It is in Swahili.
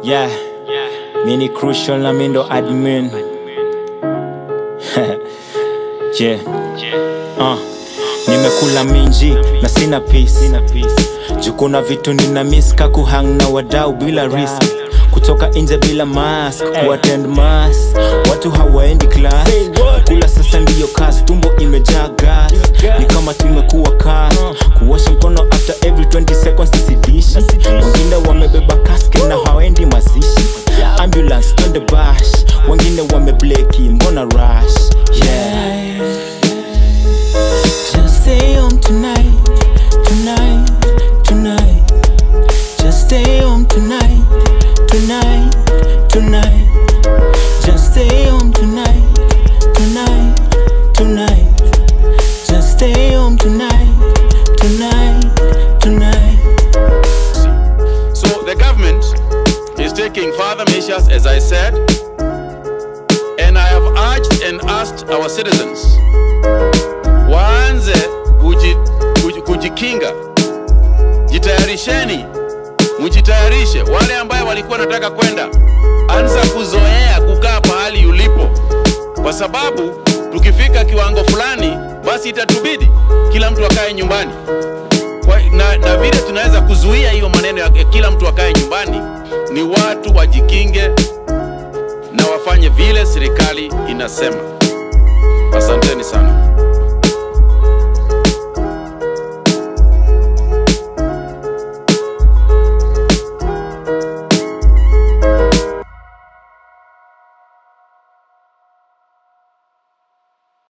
Yeah, mini crucial na mindo admin. yeah. Uh, nimekula minji na sina peace. Juu kuna vitu nina miss ka kuhang na wadau bila risk kutoka nje bila mask kuattend mass watu hawaendi class kula sasa ndiyo kas tumbo imejaa gas ni kama tumekuwa kas kuosha mkono after every 20 seconds sisidishi wengine wamebeba casket na hawaendi mazishi ambulance twende bash wengine wamebleki mbona rush yeah Just stay home tonight, tonight, tonight. Just stay home tonight, tonight, tonight. Just stay home tonight, tonight, tonight. Just stay home tonight, tonight, tonight. So the government is taking further measures, as I said, and I have urged and asked our citizens waanze kuji, kuji, kujikinga, jitayarisheni, mjitayarishe. Wale ambaye walikuwa nataka kwenda, anza kuzoea kukaa pahali ulipo, kwa sababu tukifika kiwango fulani, basi itatubidi kila mtu akae nyumbani kwa, na, na vile tunaweza kuzuia hiyo maneno ya kila mtu akae nyumbani ni watu wajikinge na wafanye vile serikali inasema. Asanteni sana.